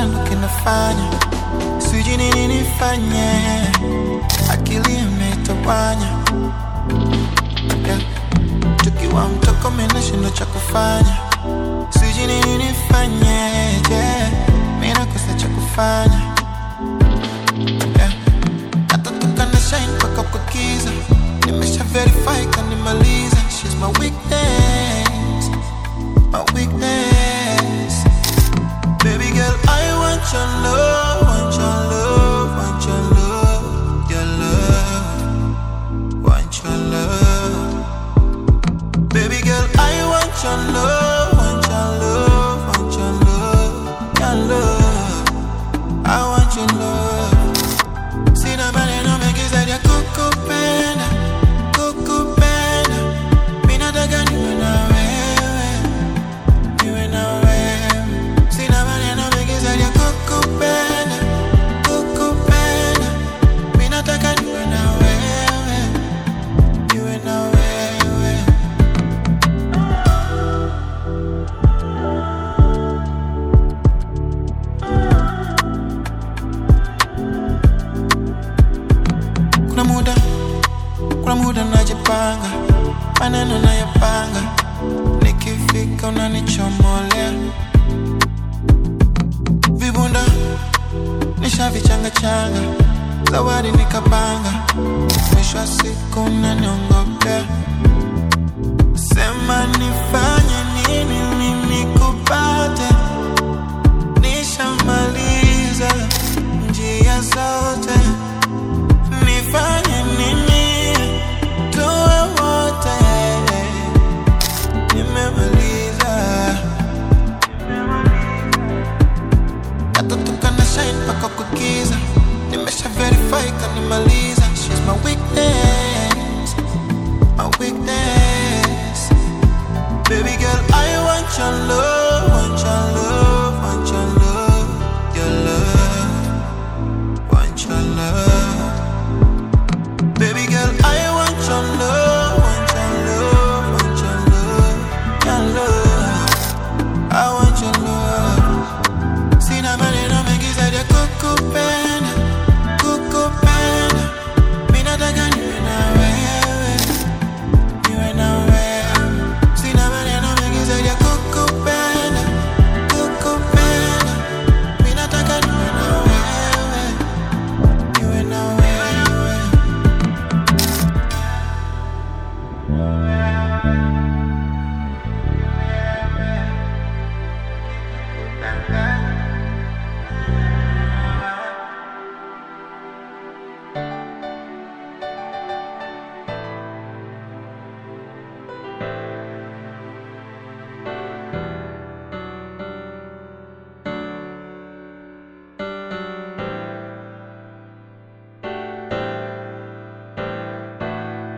sana ndo kinafanya sijui nini nifanye, akili imetawanya yeah. Tukiwa mtoko minashindo cha kufanya, sijui nini nifanye yeah. Mimi nakosa cha kufanya yeah. Natatoka na shine mpaka kwa kiza, nimesha verify kanimaliza, she's my weakness, my weakness Baby girl, I want your love, want your love, want your love, your love, want your love. Baby girl, I want your love, want your love, want your love, your love. I want your love. Sina maneno mengi zaidi ya kukupenda, kukupenda. Mimi nataka niwe na wewe, niwe na wewe. Sina maneno mengi zaidi ya kukupenda, kukupenda. Mimi nataka niwe na wewe, niwe na wewe. Kuna muda, kuna muda najipanga, maneno nayapanga, nikifika unanichomolea vibunda nishavichanga changa, zawadi nikapanga, mwisho wa siku unaniongopea, sema nifanye nini mimi kupate, nishamaliza njia zote nifanye nini tuwe wote nimemaliza natatoka na shine mpaka kukiza nimesha verify kanimaliza